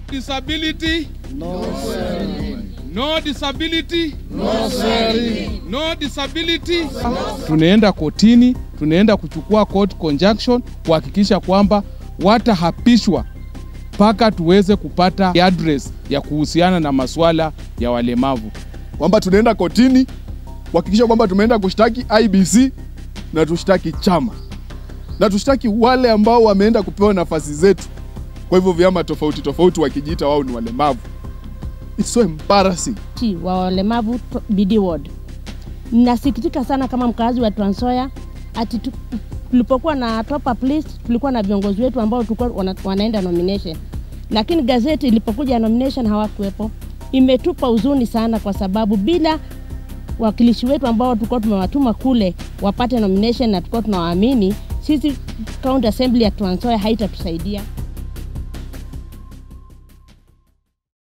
disability. No No disability. No disability. Tunaenda kotini, tunaenda kuchukua court conjunction kuhakikisha kwamba watahapishwa mpaka tuweze kupata address ya kuhusiana na masuala ya walemavu. kwamba tunaenda kotini kuhakikisha kwamba tumeenda kushtaki IBC na tushtaki chama na tushtaki wale ambao wameenda kupewa nafasi zetu kwa hivyo vyama tofauti tofauti wakijiita wao ni walemavu. It's so embarrassing. Chi wa walemavu to- BD ward. Nasikitika sana kama mkazi wa Trans Nzoia ati tu- tulipokuwa na top up list tulikuwa na viongozi wetu ambao tulikuwa wana, wanaenda nomination, lakini gazeti ilipokuja nomination hawakuwepo. Imetupa huzuni sana, kwa sababu bila wakilishi wetu ambao tulikuwa tumewatuma kule wapate nomination na tulikuwa tunawaamini, sisi county assembly ya Trans Nzoia haitatusaidia.